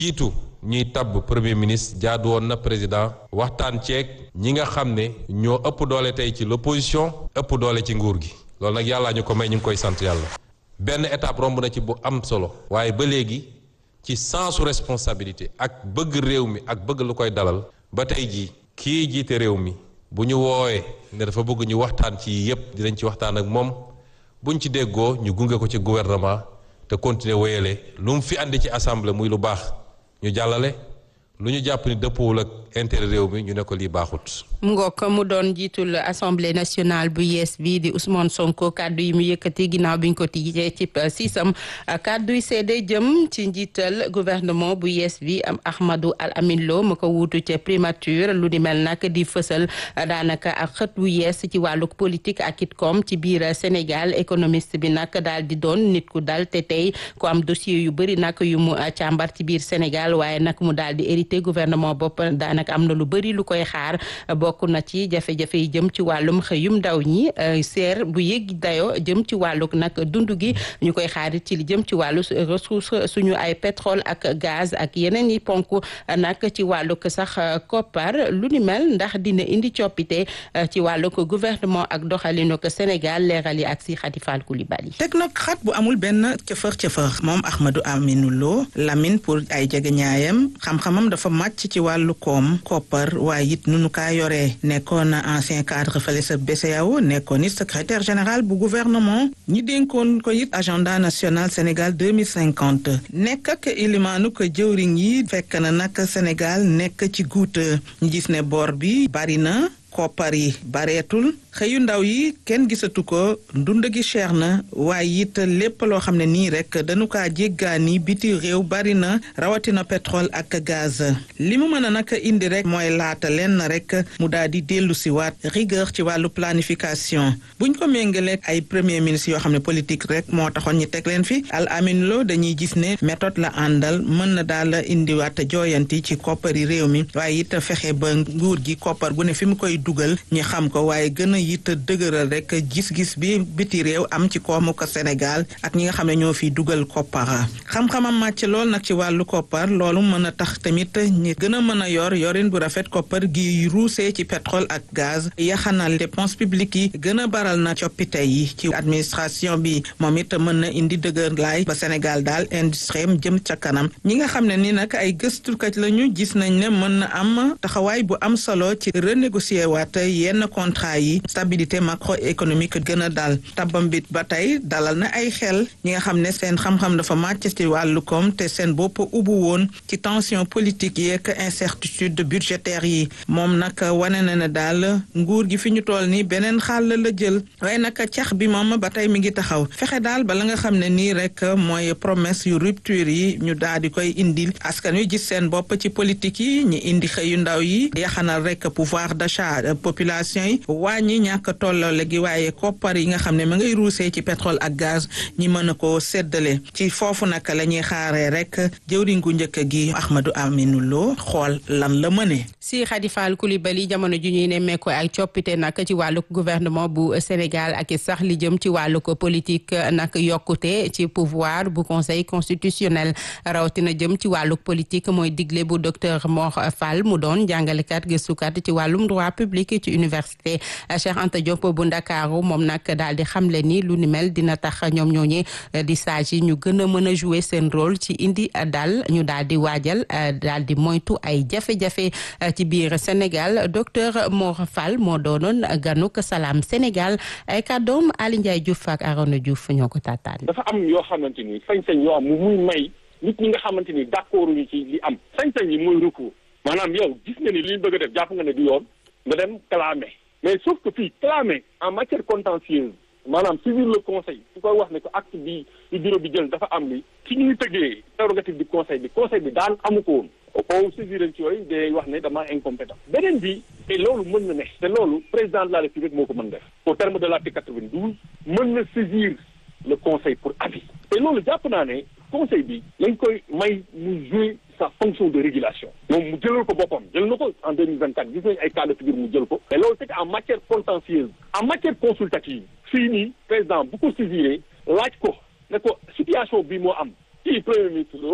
jiitu ñuy tabb premier ministre jaadu woon na président waxtaan ceeg ñi nga xam ne ñoo ëpp doole tey ci l'opposition ëpp doole ci nguur gi loolu nag yàllaa ñu ko may ñu ngi koy sant yàlla benn étape romb na ci bu am solo waaye ba léegi ci sensu responsabilité ak bëgg réew mi ak bëgg lu koy dalal ba tey jii kii jiite réew mi bu ñu woowee ne dafa bëgg ñu waxtaan ci yépp dinañ ci waxtaan ak moom buñ ci déggoo ñu gunge ko ci gouvernement te continuer wéyale lu mu fi andi ci assemblée muy lu baax ñu jàllale lu ñu jàpp ni dëppwul ak intérêt réew mi ñu ne ko lii baaxut mu ngoog mu doon jiitul assemblée nationale bu yees bi di Ousmane Sonko kàddu yi mu yëkkati ginnaaw bi ñu ko tijjee ci siisam kàddu yi seede jëm ci njiital gouvernement bu yees bi am Ahmadou Al Amin Lo mu ko wuutu ca primature lu ni mel nag di fësal daanaka ak xët wu yees ci wàllu politique ak it koom ci biir Sénégal économiste bi nag daal di doon nit ku dal te tey ku am dossier yu bëri nag yu mu càmbar ci biir Sénégal waaye nag mu daal di hérité gouvernement bopp daanaka am na lu bëri lu koy xaar bokk na ci jafe-jafe yi jëm ci wàllum xëyum ndaw ñi seer bu yëg dayo jëm ci wàllu nag dund gi ñu koy xaarit ci li jëm ci wàllu ressource suñu ay pétrole ak gaz ak yeneen yi ponk nag ci wàllug sax koppar lu ni mel ndax dina indi coppite ci wàllug gouvernement ak doxalinu ko Sénégal leeral yi ak si Khady Fall Coulibaly teg nag xat bu amul benn cëfër cëfër moom Ahmadou Aminou Lo Lamine pour ay jegeñaayam xam-xamam dafa màcc ci wàllu koom koppar waaye it nunu kaa yoree nekkoon ancien cadre fële sa BCEAO nekkoon it secrétaire général bu gouvernement ñi dénkoon ko it agenda national Sénégal 2050 nekk ak ilimaanu ko jëwriñ yi fekk na nag Sénégal nekk ci guuta ñu gis ne bor bi bari na koppar yi bareetul xëyu ndaw yi kenn gisatu ko ndund gi cher na waaye it lépp loo xam ne nii rek dañu kaa jéggaani biti réew bari na rawatina pétrole ak gaz li mu mën a nag indi rek mooy laata leen rek mu daal di dellu si waat rigueur ci wàllu planification buñ ko méngaleeg ay premier ministre yoo xam ne politique rek moo taxoon ñi teg leen fi Al Amin Lo dañuy gis ne méthode la àndal mën na daal indiwaat jooyanti ci koppari réew mi waaye it fexe ba nguur gi koppar gu ne fi mu koy dugal ñi xam ko waaye gën a it dëgëral rek gis-gis bi biti réew am ci koomu ko Sénégal ak ñi nga xam ne ñoo fi dugal koppara xam-xamam màcc lool nag ci wàllu koppar loolu mën a tax tamit ñi gën a mën a yor yorin bu rafet koppar gi ruusee ci pétrole ak gaz yaxanal dépense publique yi gën a baral na coppite yi ci administration bi moom it mën na indi dëgër laay ba Sénégal daal industrie jëm ca kanam ñi nga xam ne ni nag ay gëstukat lañu gis nañ ne mën na am taxawaay bu am solo ci renégocier waat yenn contrat yi stabilité macroéconomique gën a dal tabam bi ba tey dalal na ay xel ñi nga xam ne seen xam-xam dafa màcc ci wàllu koom te seen bopp ubbu woon ci tension politique yeeg incertitude budgétaire yi moom nag wane na ne daal nguur gi fi ñu toll nii beneen xàll la jël waaye nag cax bi moom ba tey mi ngi taxaw fexe daal bala nga xam ne nii rek mooy promesse yu rupture yi ñu daal di koy indil askan wi gis seen bopp ci politique yi ñi indi xëyu ndaw yi yaxanal rek pouvoir d'achat population yi wàññi ñàkk tolloole gi waaye koppar yi nga xam ne ma ngay ruusee ci pétrole ak gaz ñi mën a ko séddale ci foofu nag la ñuy xaaree rek jëwriñ gu njëkk gi Ahmadou Aminou Lo xool lan la mëne si Khady Fall Coulibaly jamono ju ñuy nemmeeku ay coppite nag ci wàllug gouvernement bu Sénégal ak sax li jëm ci wàllug politique nag yokkute ci pouvoir bu conseil constitutionnel rawatina jëm ci wàllug politique mooy digle bu docteur Mor Fall mu doon jàngalekat gëstukat ci wàllum droit public ci université Cheikh Anta Diop bu Ndakaaru moom nag daal di xamle ni lu ni mel dina tax ñoom ñooñi di sage yi ñu gën a mën a jouer seen rôle ci indi dal ñu daal di waajal daal di moytu ay jafe-jafe ci biir Sénégal docteur Mor Fall moo doonoon ganuk Salam Sénégal ay kàddoom Ali Ndiaye Diouf ak Arona Diouf ñoo ko taataan. dafa am yoo xamante ni sañ-sañ yoo am mu muy may nit ñi nga xamante ni d'accord ñu ci li am sañ-sañ yi mooy recours maanaam yow gis nga ni li ñu bëgg a def jàpp nga ne du yoon nga dem clamer mais sauf que fii clamer en matière contentieuse maanaam saisir le conseil su koy wax ne ko acte bi di bureau bi jël dafa am li ci ñuy tëggee prérogative du conseil bi conseil bi daan amu ko woon o saisir ci yooyu day wax ne dama incompétent beneen bi te loolu mën na ne te loolu président de la république moo ko mën def au terme de l'article quatre-vingt-douze mën na saisir le conseil pour avis te loolu jàpp naa ne conseil bi lañ koy may mu jouer sa fonction de régulation moom mu jëlal ko boppam jël na ko en deux mille vingt quatre gis nañ ay cas de figure mu jël ko mais loolu c'est en matière contentieuse en matière consultative fii nii président bu ko saisiré laaj ko ne ko situation bi moo am kii premier ministre la woon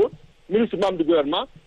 ministre membre du gouvernement